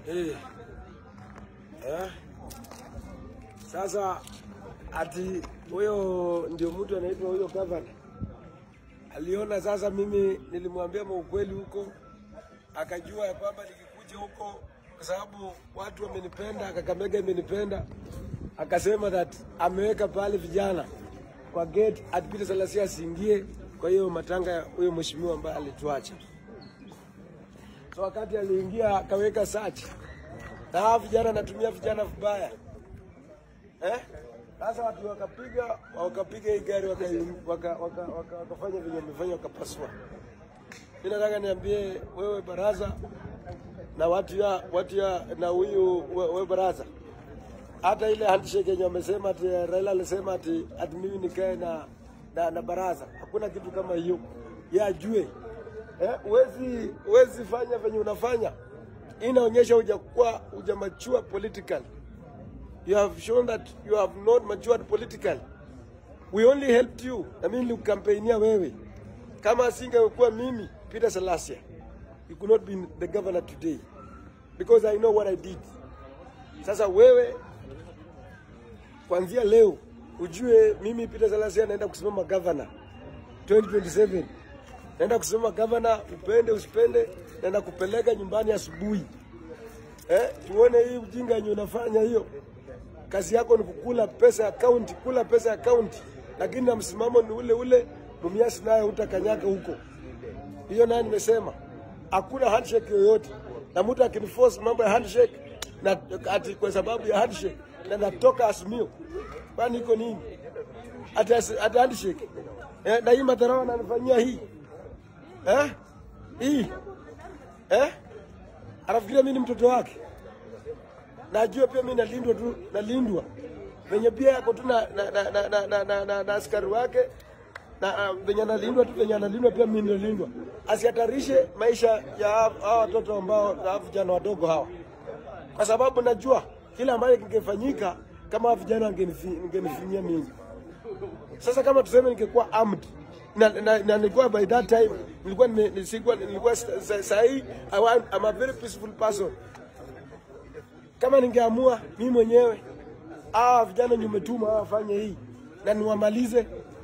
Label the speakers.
Speaker 1: Eh. Eh. Sasa ati huyo ndio mtu anaitwa huyo gavana aliona sasa, mimi nilimwambia maukweli huko, akajua ya kwamba nikikuja huko, kwa sababu watu wamenipenda, Kakamega imenipenda, akasema that ameweka pale vijana kwa gate ati Peter Salasya asiingie kwa hiyo matanga ya huyo mheshimiwa ambaye alituacha. So wakati aliingia akaweka search na hawa vijana natumia vijana vibaya eh? Sasa watu wakapiga wakapiga hii gari wakafanya waka, waka, waka, wakafanya venye wamefanya wakapasua. Mimi nataka niambie wewe baraza na watu ya watu ya na huyu we- wewe baraza, hata ile handshake yenye wamesema ati Raila alisema ati ati mimi nikae na, na na baraza, hakuna kitu kama hiyo. Yeye ajue eh, huwezi huwezi fanya venye unafanya, Hii inaonyesha hujakuwa hujamachua politically you have shown that you have not matured politically. We only helped you, na mimi nilikukampainia wewe. Kama asingekuwa mimi Peter Salasya, you could not be the governor today because I know what I did. Sasa wewe kuanzia leo ujue mimi Peter Salasya naenda kusimama governor 2027. Naenda kusimama governor, upende usipende, naenda kupeleka nyumbani asubuhi. Eh, tuone hii ujinga yenye unafanya hiyo. Kazi yako ni kukula pesa ya kaunti, kula pesa ya kaunti, lakini na msimamo ni ule ule. Mumias naye utakanyaga huko. Hiyo naye nimesema hakuna handshake yoyote, na mtu akiniforce mambo ya handshake na ati kwa sababu ya handshake na natoka Azimio, kwani iko nini? Ati ati handshake eh, na hii madharau ananifanyia hii eh, hii eh, anafikiria mimi ni mtoto wake najua pia mimi nalindwa tu, nalindwa venye pia yako tu na, na, na, na, na, na, na, na, na askari wake na uh, venye analindwa tu venye analindwa pia mimi nalindwa, asihatarishe maisha ya hawa watoto ambao hawa vijana wadogo hawa, kwa sababu najua kila ambayo kingefanyika kama hawa vijana wangenifi- wangenifinyia mimi. Sasa kama tuseme ningekuwa armed na, na, na nilikuwa by that time nilikuwa nime- nisikuwa nilikuwa sa- sa- sahi I want, I'm a very peaceful person kama ningeamua mimi mwenyewe hawa vijana nimetuma hawa wafanye hii na niwamalize,